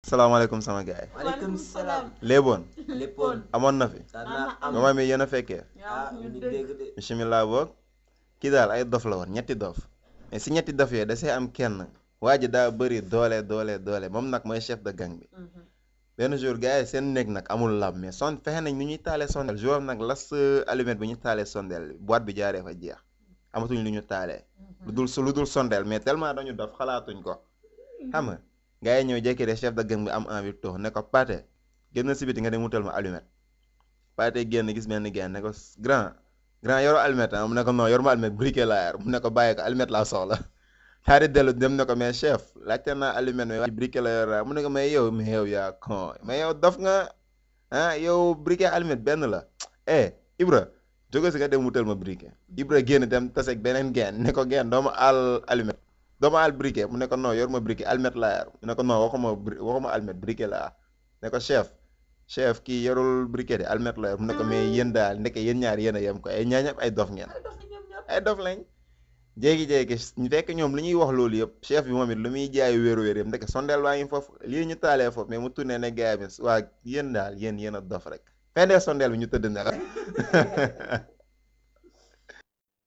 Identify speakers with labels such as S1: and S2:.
S1: salaamaaleykum sama gars yi
S2: maaleykum salaam.
S1: léeboon
S2: léppoon.
S1: amoon na fi
S2: daan naa am
S1: moment mi yéen a fekkee
S2: ah ñu dégg de.
S1: bisimilah boog kii daal ay dof la woon ñetti dof mais si ñetti dof yooyu da see am kenn waa ji daa bëri doole doole doole moom nag mooy chef de gang bi benn jour gars yi seen néeg nag amul lab mais son fexe nañ nu ñuy taalee sondel jour am nag las allumette bi ñu taalee sondel boîte bi jaaree fa jeex amatuñ lu ñu taalee lu dul su lu dul sondel mais tellement dañu dof xalaatuñ ko xam nga gars yi ñëw jékki de chef de gang bi am envie toog ne ko Pathé génn si biti nga dem wutal ma allumette Pathé génn gis benn gain ne ko grand grand yoroo allumette ah mu ne ko non yor ma allumette briquet laa yor mu ne ko bàyyi ko allumette laa soxla xaari dellu dem ne ko mais chef laajte naa allumette mais waa briquet la yor mu ne ko mais yow mais yow yaa con mais yow dof nga ah yow briquet allumette benn la eh Ibra jóge si nga dem wutal ma briquet Ibra génn dem taseeg beneen gain ne ko gain doo ma àll allumette doo ma àll briquet mu ne ko non yor ma briquet allumette laa yor mu ne ko non waxuma bri waxuma allumette briquet laa ne ko chef chef kii yorul briquet de allumette la yor mu ne ko mais yéen daal ndeke yéen ñaar yéen a yem ko ay ñaañap ay dof ngeen ay dof lañ jéegi-jéegi ñu fekk ñoom li ñuy wax loolu yëpp chef bi moom it lu muy jaay wéeru wéer yëpp ndeke sondeel waa ngi foofu lii ñu taalee foofu mais mu tourné ne gars bi waa yéen daal yéen yéen a dof rek fendee sondeel bi ñu tëdd ne la